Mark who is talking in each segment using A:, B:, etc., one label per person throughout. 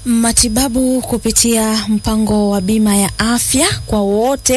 A: Matibabu kupitia mpango wa bima ya afya kwa wote.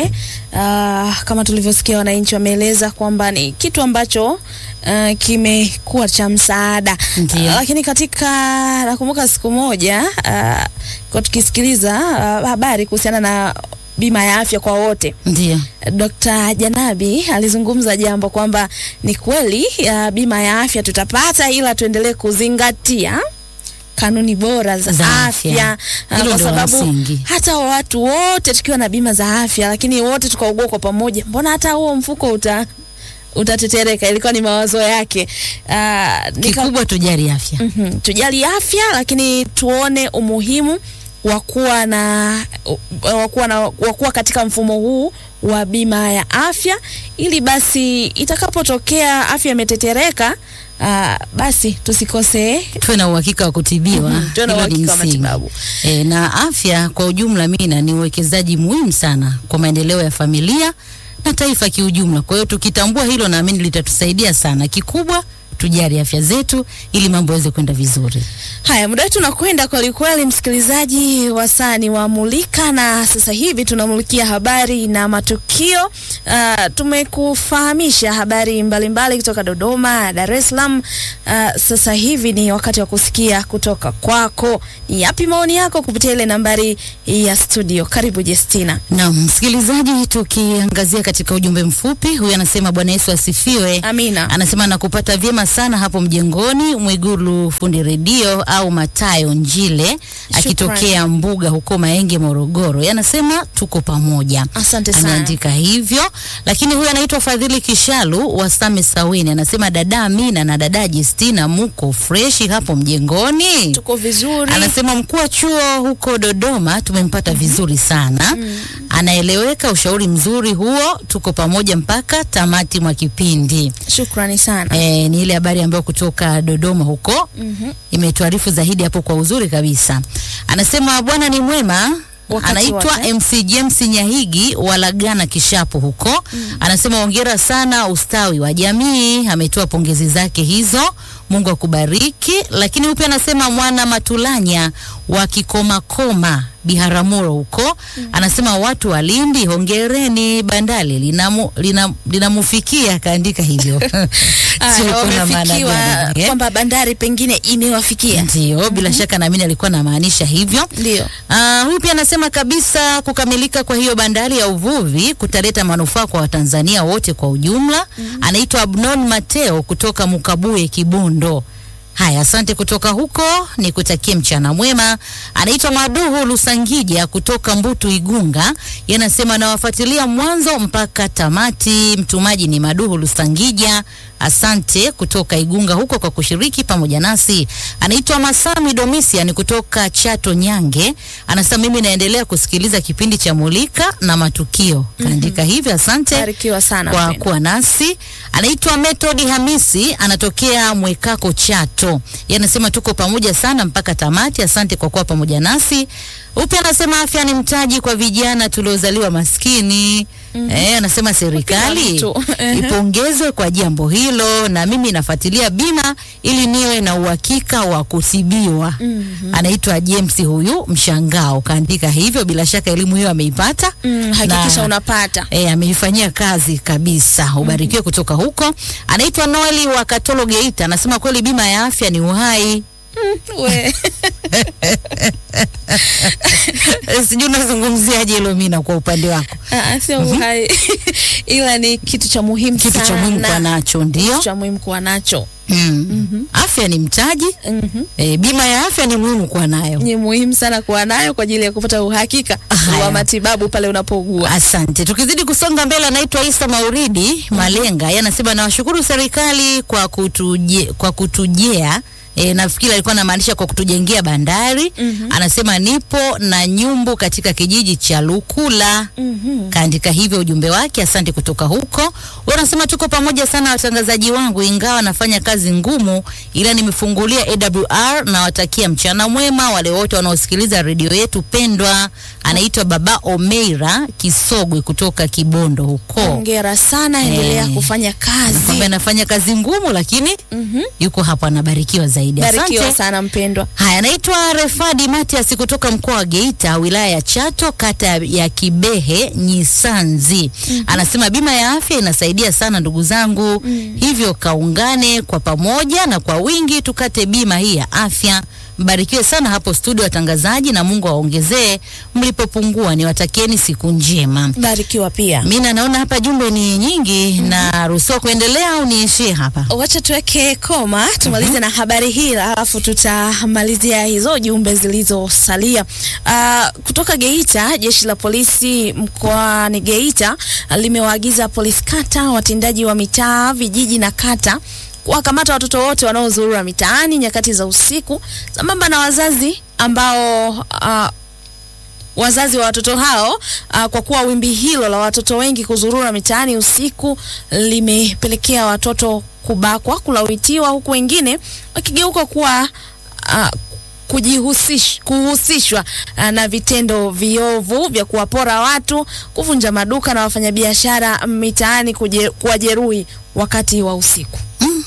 A: Uh, kama tulivyosikia wananchi wameeleza kwamba ni kitu ambacho uh, kimekuwa cha msaada.
B: Ndiyo.
A: Uh, lakini katika nakumbuka siku moja uh, kwa tukisikiliza uh, habari kuhusiana na bima ya afya kwa wote
B: Ndio.
A: Dr. Janabi alizungumza jambo kwamba ni kweli uh, bima ya afya tutapata, ila tuendelee kuzingatia kanuni bora za,
B: Za
A: afya,
B: afya.
A: uh,
B: Hilo
A: kwa
B: ndio la
A: sababu
B: msingi.
A: hata watu wote tukiwa na bima za afya, lakini wote tukaugua kwa pamoja, mbona hata huo mfuko uta utatetereka. Ilikuwa ni mawazo yake. Uh, nika,
B: Kikubwa tujali afya.
A: Mhm. Tujali afya lakini tuone umuhimu wa kuwa na wa kuwa na wa kuwa katika mfumo huu wa bima ya afya ili basi itakapotokea afya imetetereka, ah, basi tusikose
B: tuwe na uhakika wa kutibiwa.
A: Mhm, tuwe na
B: Hilo ni
A: uhakika wa
B: msingi.
A: matibabu.
B: E, na afya kwa ujumla mina ni uwekezaji muhimu sana kwa maendeleo ya familia na taifa kiujumla. Kwa hiyo tukitambua hilo, naamini litatusaidia sana. Kikubwa tujali afya zetu ili mambo yaweze kwenda vizuri.
A: Haya, muda wetu unakwenda kweli kweli, msikilizaji wa saa ni wamulika, na sasa hivi tunamulikia habari na matukio. Uh, tumekufahamisha habari mbalimbali kutoka Dodoma, Dar es Salaam. Uh, sasa hivi ni wakati wa kusikia kutoka kwako, ni yapi maoni yako kupitia ile nambari ya studio. Karibu Jestina.
B: Na msikilizaji, tukiangazia katika ujumbe mfupi, huyu anasema Bwana Yesu asifiwe.
A: Amina.
B: Anasema nakupata vyema sana hapo mjengoni Mwigulu fundi redio au Matayo Njile akitokea Mbuga huko Maenge Morogoro. Yanasema tuko pamoja.
A: Asante sana.
B: Ameandika hivyo, lakini huyu anaitwa Fadhili Kishalu wa Same Sawini anasema dada Amina na dada Justina muko freshi hapo mjengoni.
A: Tuko vizuri.
B: Anasema mkuu wa chuo huko Dodoma tumempata vizuri sana. Anaeleweka, ushauri mzuri huo, tuko pamoja mpaka tamati mwa kipindi.
A: Shukrani sana.
B: E, ni ile habari ambayo kutoka Dodoma huko
A: Mhm.
B: imetuarifu zaidi hapo kwa uzuri kabisa. Anasema Bwana ni mwema.
A: Wakati
B: Anaitwa
A: wote.
B: MC James Nyahigi walagana Kishapu huko. Anasema hongera sana ustawi wa jamii, ametoa pongezi zake hizo. Mungu akubariki. Lakini huyu pia anasema mwana Matulanya wa Kikomakoma Biharamulo huko anasema watu wa Lindi hongereni, bandali linamu, lina, linamufikia akaandika hivyo.
A: Ah,
B: Sio kuna maana
A: wamefikiwa
B: gani, eh?
A: kwamba bandari pengine imewafikia.
B: Ndio, bila shaka naamini alikuwa anamaanisha hivyo.
A: Ndio.
B: Ah, huyu pia anasema kabisa kukamilika kwa hiyo bandari ya uvuvi kutaleta manufaa kwa Watanzania wote kwa ujumla. Anaitwa Abnon Mateo kutoka Mukabuye Kibondo. Haya, asante kutoka huko, nikutakie mchana mwema. Anaitwa Maduhu Lusangija kutoka Mbutu Igunga, yanasema nawafuatilia mwanzo mpaka tamati. Mtumaji ni Maduhu Lusangija, asante kutoka Igunga huko kwa kushiriki pamoja nasi. Anaitwa Masami Domisian kutoka Chato Nyange, anasema mimi naendelea kusikiliza kipindi cha Mulika na Matukio. Kaandika hivyo, asante
A: Barikiwa sana.
B: kwa
A: mpendwa.
B: kuwa nasi. Anaitwa Method Hamisi, anatokea Mwekako Chato. Yeye anasema tuko pamoja sana mpaka tamati. Asante kwa kuwa pamoja nasi. Upya anasema afya ni mtaji kwa vijana tuliozaliwa maskini. Eh, anasema serikali
A: mtu.
B: ipongezwe kwa jambo hilo, na mimi nafuatilia bima ili niwe na uhakika wa kutibiwa. Anaitwa James huyu mshangao, kaandika hivyo. Bila shaka elimu hiyo ameipata
A: Mm, hakikisha
B: na-
A: unapata.
B: E, ameifanyia kazi kabisa. Ubarikiwe kutoka huko. Anaitwa Noeli wa Katolo Geita, anasema kweli bima ya afya ni uhai.
A: We.
B: Sijui unazungumziaje hilo Mina kwa upande wako,
A: Ah, sio uhai ila ni kitu cha muhimu
B: kitu cha
A: sana.
B: muhimu kwa nacho ndio.
A: Kitu cha muhimu kuwa nacho
B: Mm. Afya ni mtaji.
A: Mhm.
B: E, bima ya afya ni muhimu kuwa nayo.
A: ni muhimu sana kuwa nayo kwa ajili ya kupata uhakika
B: Haya.
A: wa matibabu pale unapougua.
B: Asante. Tukizidi kusonga mbele, anaitwa Isa Mauridi Malenga, yeye anasema nawashukuru serikali kwa kutuje, kwa kutujea E, nafikiri alikuwa anamaanisha kwa kutujengea bandari. Anasema nipo na nyumbu katika kijiji cha Lukula.
A: Mhm.
B: Kaandika hivyo ujumbe wake, asante kutoka huko. Wewe unasema tuko pamoja sana watangazaji wangu, ingawa nafanya kazi ngumu, ila nimefungulia AWR na watakia mchana mwema wale wote wanaosikiliza redio yetu pendwa. Anaitwa Baba Omeira Kisogwe kutoka Kibondo huko.
A: Hongera sana, endelea
B: Eh.
A: kufanya kazi.
B: Kwamba anafanya kazi ngumu, lakini
A: Mhm.
B: yuko hapo anabarikiwa zaidi. zaidi.
A: Barikiwa
B: Asante.
A: sana mpendwa.
B: Haya, naitwa Refadi Matias kutoka mkoa wa Geita, wilaya ya Chato, kata ya Kibehe Nyisanzi. Anasema bima ya afya inasaidia sana ndugu zangu, hivyo kaungane kwa pamoja na kwa wingi tukate bima hii ya afya. Mbarikiwe sana hapo studio watangazaji, na Mungu awaongezee mlipopungua. Niwatakieni siku njema.
A: Barikiwa pia.
B: Mina naona hapa jumbe ni nyingi, na ruhusiwa kuendelea au niishie hapa?
A: Wacha tuweke koma tumalize na habari hii, alafu tutamalizia hizo jumbe zilizosalia. Uh, kutoka Geita, jeshi la polisi mkoani Geita ah, limewaagiza polisi kata, watendaji wa mitaa, vijiji na kata kuwakamata watoto wote wanaozurura mitaani nyakati za usiku, sambamba na wazazi ambao uh, wazazi wa watoto hao uh, kwa kuwa wimbi hilo la watoto wengi kuzurura mitaani usiku limepelekea watoto kubakwa, kulawitiwa, huku wengine wakigeuka kuwa uh, kujihusish, kuhusishwa uh, na vitendo viovu vya kuwapora watu, kuvunja maduka na wafanyabiashara mitaani, kuje- kuwajeruhi wakati wa usiku.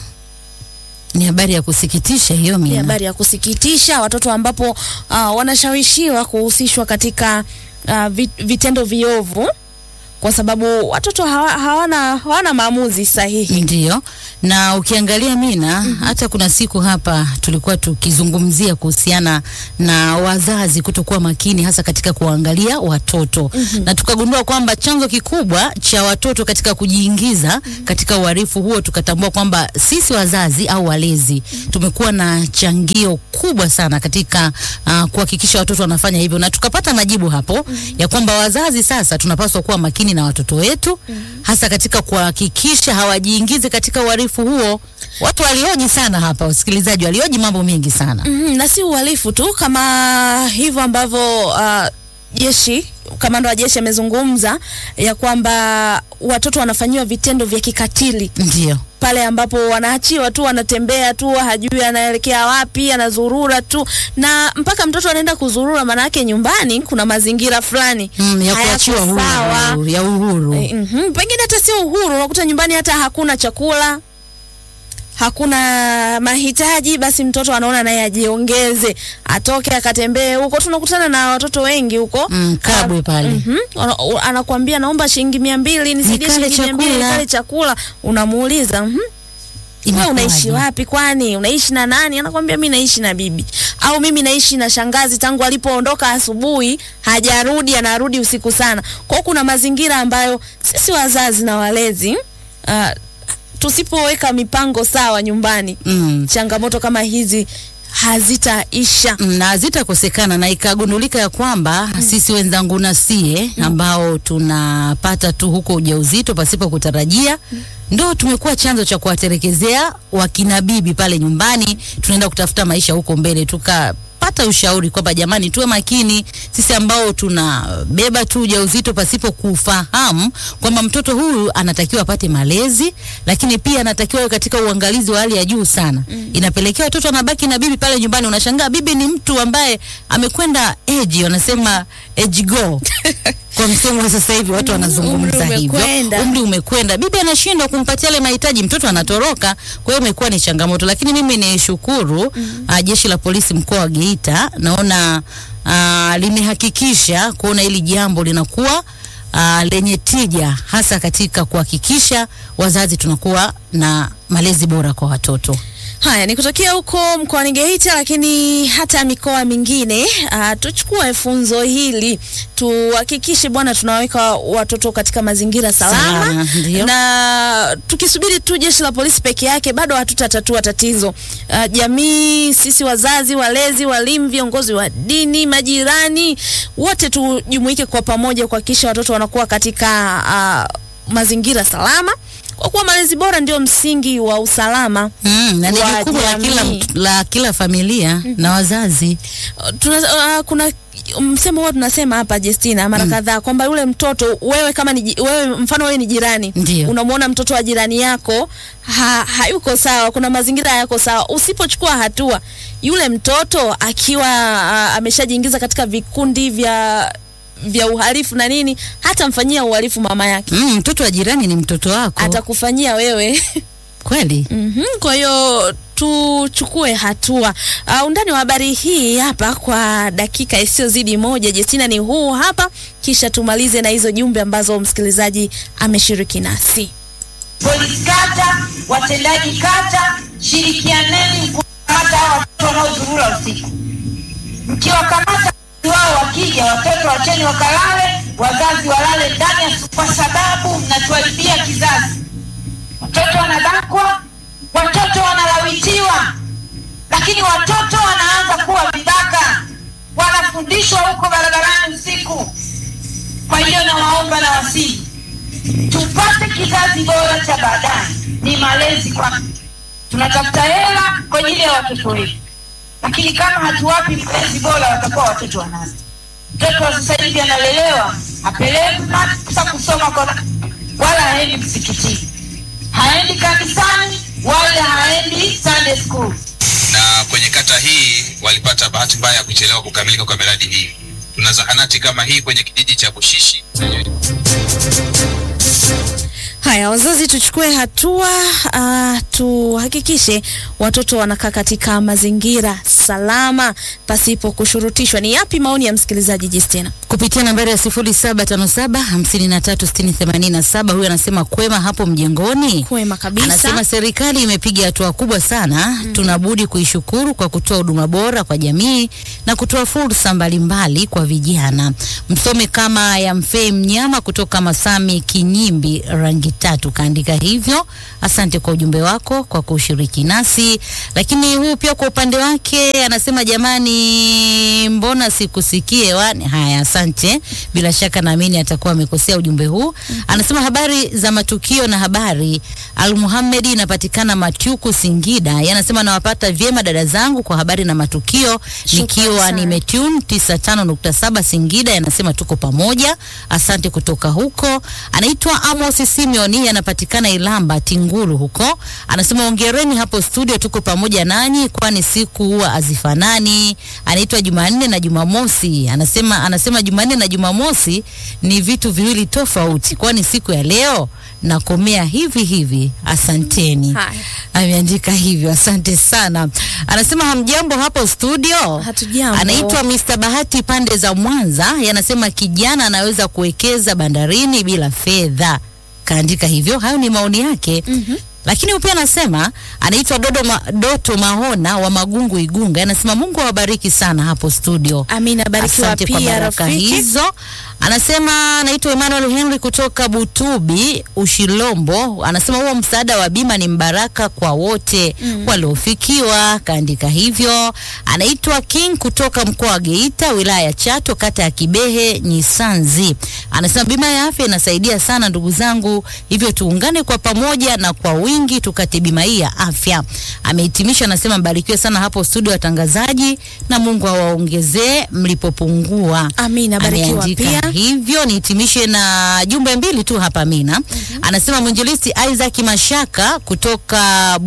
B: Ni habari ya kusikitisha hiyo,
A: Ni
B: Mina.
A: habari ya kusikitisha, watoto ambapo uh, wanashawishiwa kuhusishwa katika uh, vi- vitendo viovu kwa sababu watoto hawa, hawana, hawana maamuzi sahihi.
B: Ndiyo, na ukiangalia Mina, hata kuna siku hapa tulikuwa tukizungumzia kuhusiana na wazazi kutokuwa makini hasa katika kuangalia watoto na tukagundua kwamba chanzo kikubwa cha watoto katika kujiingiza katika uhalifu huo, tukatambua kwamba sisi wazazi au walezi tumekuwa na changio kubwa sana katika uh, kuhakikisha watoto wanafanya hivyo, na tukapata majibu hapo ya kwamba wazazi sasa tunapaswa kuwa makini na watoto wetu hasa katika kuhakikisha hawajiingizi katika uhalifu huo. Watu walioji sana hapa, wasikilizaji walioji mambo mengi sana.
A: Mhm, na si uhalifu tu kama hivyo ambavyo uh, jeshi kamanda wa jeshi amezungumza ya kwamba watoto wanafanyiwa vitendo vya kikatili
B: Ndio.
A: pale ambapo wanaachiwa tu, wanatembea tu, hajui anaelekea wapi, anazurura tu, na mpaka mtoto anaenda kuzurura, maana yake nyumbani kuna mazingira fulani
B: Mm, ya
A: hayako
B: kuachiwa
A: sawa.
B: huru, ya uhuru.
A: Eh, mhm, pengine hata sio uhuru, unakuta nyumbani hata hakuna chakula hakuna mahitaji, basi mtoto anaona naye ajiongeze, atoke akatembee huko. Tunakutana na watoto wengi huko
B: Mm, Kabwe pale.
A: Mhm. Ana- u- anakuambia naomba shilingi mia mbili nisaidie
B: Nikale
A: shilingi mia mbili
B: chakula.
A: nikale chakula. Unamuuliza mhm, wewe
B: Inakuwaje?
A: unaishi wapi? Kwani unaishi na nani? Anakwambia mi naishi na bibi, au mimi naishi na shangazi. Tangu alipoondoka asubuhi hajarudi, anarudi usiku sana. Kwa hiyo kuna mazingira ambayo sisi wazazi na walezi uh, tusipoweka mipango sawa nyumbani,
B: Mm.
A: changamoto kama hizi hazitaisha.
B: na hazitakosekana na ikagundulika ya kwamba sisi wenzangu na sie ambao tunapata tu huko ujauzito pasipo kutarajia ndo tumekuwa chanzo cha kuwaterekezea wakina bibi pale nyumbani. Tunaenda kutafuta maisha huko mbele, tukapata ushauri kwamba jamani, tuwe makini sisi ambao tunabeba tu ujauzito pasipo kufahamu kwamba mtoto huyu anatakiwa apate malezi, lakini pia anatakiwa awe katika uangalizi wa hali ya juu sana. Inapelekea watoto wanabaki na bibi pale nyumbani. Unashangaa bibi ni mtu ambaye amekwenda age, wanasema age go kwa msemo wa sasa hivi watu wanazungumza
A: Umri
B: hivyo,
A: umekwenda.
B: umri umekwenda, bibi anashindwa kumpatia yale mahitaji, mtoto anatoroka. Kwa hiyo imekuwa ni changamoto, lakini mimi ni shukuru ah, jeshi la polisi mkoa wa Geita, naona ah, limehakikisha kuona hili jambo linakuwa ah, lenye tija, hasa katika kuhakikisha wazazi tunakuwa na malezi bora kwa watoto.
A: Haya ni kutokea huko mkoani Geita, lakini hata mikoa mingine uh, tuchukue funzo hili, tuhakikishe bwana, tunaweka watoto katika mazingira salama,
B: Salama, ndio.
A: na tukisubiri tu jeshi la polisi peke yake bado hatutatatua tatizo. Uh, jamii, sisi wazazi, walezi, walimu, viongozi wa dini, majirani, wote tujumuike kwa pamoja kuhakikisha watoto wanakuwa katika uh, mazingira salama, kwa kuwa malezi bora ndio msingi wa usalama.
B: Mm, na ni
A: Wa
B: jukumu la kila,
A: jamii.
B: mtu- la kila familia na wazazi.
A: tuna, uh, kuna msemo huwa tunasema hapa Justina mara kadhaa kwamba yule mtoto wewe kama ni, ji- wewe mfano wewe ni jirani
B: Ndio.
A: unamwona mtoto wa jirani yako ha, hayuko sawa, kuna mazingira hayako sawa, usipochukua hatua yule mtoto akiwa uh, ameshajiingiza katika vikundi vya vya uhalifu na nini, hata mfanyia uhalifu mama yake,
B: Mm, mtoto wa jirani ni mtoto wako
A: atakufanyia wewe
B: kweli.
A: Mhm, Kwa hiyo tuchukue hatua. Uh, undani wa habari hii hapa kwa dakika isiyozidi moja, Justina, ni huu hapa, kisha tumalize na hizo jumbe ambazo msikilizaji ameshiriki nasi.
C: Polisi kata, watendaji kata, shirikianeni kukamata hao watoto wanaozurura usiku. Mkiwakamata wao wakija, watoto wacheni wakalale, wazazi walale ndani ya su- kwa sababu mnatuharibia kizazi. Watoto wanabakwa, watoto wanalawitiwa, lakini watoto wanaanza kuwa vibaka, wanafundishwa huko barabarani usiku. Kwa hiyo nawaomba na wasihi tupate kizazi bora cha baadaye. Ni malezi kwa tunatafuta hela kwa ajili ya watoto wetu, lakini kama hatuwapi malezi bora, watakuwa watoto wanasi. Mtoto wa sasa hivi analelewa, apelekwi madrasa kusoma kwa, wala haendi msikitini, haendi kanisani, wala haendi Sunday school.
D: na kwenye kata hii walipata bahati mbaya ya kuchelewa kukamilika kwa miradi hii. Tuna zahanati kama hii kwenye kijiji cha Bushishi
A: Haya, wazazi tuchukue hatua uh, tuhakikishe watoto wanakaa katika mazingira salama pasipo kushurutishwa. Ni yapi maoni ya msikilizaji Justina?
B: kupitia nambari ya sifuri saba tano saba hamsini na tatu sitini themanini na saba. Huyu anasema kwema hapo mjengoni.
A: Kwema kabisa.
B: Anasema serikali imepiga hatua kubwa sana tunabudi kuishukuru kwa kutoa huduma bora kwa jamii na kutoa fursa mbalimbali kwa vijana. Msome kama ya Mfei Mnyama kutoka Masami Kinyimbi rangi tatu kaandika hivyo. Asante kwa ujumbe wako kwa kushiriki nasi. Lakini huyu pia kwa upande wake anasema jamani, mbona sikusikie hewani? Haya, asante. Bila shaka naamini atakuwa amekosea ujumbe huu. Anasema habari za matukio na habari Al Muhammad inapatikana Matyuku Singida. Yeye anasema nawapata vyema dada zangu kwa habari na matukio
A: Shukrani
B: nikiwa
A: sana.
B: nimetune 95.7 Singida. Yanasema tuko pamoja. Asante kutoka huko. Anaitwa Amos Simeon, yeye anapatikana Ilamba Tinguru huko. Anasema ongereni hapo studio, tuko pamoja nanyi kwani siku huwa hazifanani. Anaitwa Jumanne na Jumamosi. Anasema anasema Jumanne na Jumamosi ni vitu viwili tofauti, kwani siku ya leo nakomea hivi hivi. Asanteni.
A: Haya.
B: Ameandika hivyo, asante sana. Anasema hamjambo hapo studio.
A: Hatujambo.
B: Anaitwa Mr. Bahati pande za Mwanza, yanasema kijana anaweza kuwekeza bandarini bila fedha. Kaandika hivyo, hayo ni maoni yake.
A: Mhm.
B: Lakini pia anasema anaitwa Dodo Ma, Doto Mahona wa Magungu Igunga, anasema Mungu awabariki sana hapo studio.
A: Amina, barikiwa
B: Asante kwa
A: pia
B: baraka
A: rafiki.
B: hizo. Anasema anaitwa Emmanuel Henry kutoka Butubi Ushilombo, anasema huo msaada wa bima ni mbaraka kwa wote waliofikiwa. Kaandika hivyo. Anaitwa King kutoka mkoa wa Geita, wilaya ya Chato, kata ya Kibehe Nyisanzi, anasema bima ya afya inasaidia sana ndugu zangu, hivyo tuungane kwa pamoja na kwa wingi tukate bima hii ya afya. Amehitimisha, anasema mbarikiwe sana hapo studio watangazaji, na Mungu awaongezee mlipopungua.
A: Amina, barikiwa
B: Ameandika
A: pia.
B: hivyo. Nihitimishe na jumbe mbili tu hapa Mina. Anasema mwinjilisti Isaac Mashaka kutoka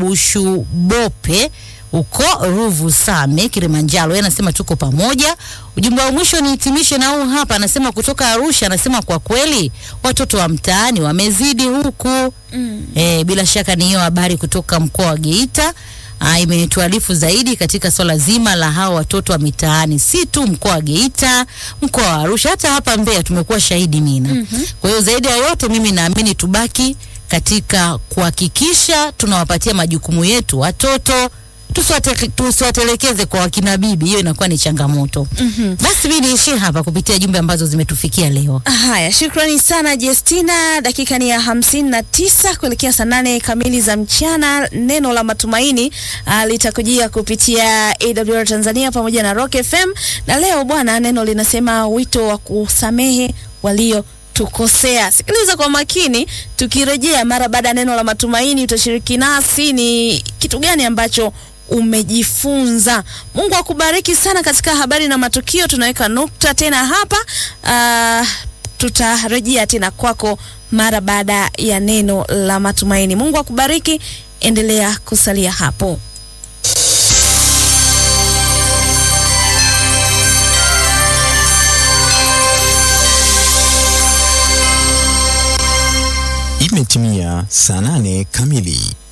B: Bushubope huko Ruvu Same Kilimanjaro, yeye anasema tuko pamoja. Ujumbe wa mwisho nihitimishe na huu hapa, anasema kutoka Arusha, anasema kwa kweli watoto wa mtaani wamezidi huku.
A: Mm.
B: E, bila shaka ni hiyo habari kutoka mkoa wa Geita. Ah, imetuarifu zaidi katika swala zima la hao watoto wa mitaani, si tu mkoa wa Geita, mkoa wa Arusha, hata hapa Mbeya tumekuwa shahidi Mina. Kwa hiyo zaidi ya yote, mimi naamini tubaki katika kuhakikisha tunawapatia majukumu yetu watoto tusiwate- tusiwatelekeze kwa wakina bibi, hiyo inakuwa ni changamoto. Basi mimi niishie hapa kupitia jumbe ambazo zimetufikia leo.
A: Haya, shukrani sana Justina. Dakika ni ya hamsini na tisa kuelekea saa nane kamili za mchana. Neno la matumaini uh, litakujia kupitia AWR Tanzania pamoja na Rock FM, na leo bwana, neno linasema wito wa kusamehe walio tukosea. Sikiliza kwa makini, tukirejea mara baada ya neno la matumaini, utashiriki nasi ni kitu gani ambacho umejifunza. Mungu akubariki sana katika habari na matukio. Tunaweka nukta tena hapa. Uh, tutarejea tena kwako mara baada ya neno la matumaini. Mungu akubariki, endelea kusalia hapo.
E: Imetimia saa nane kamili.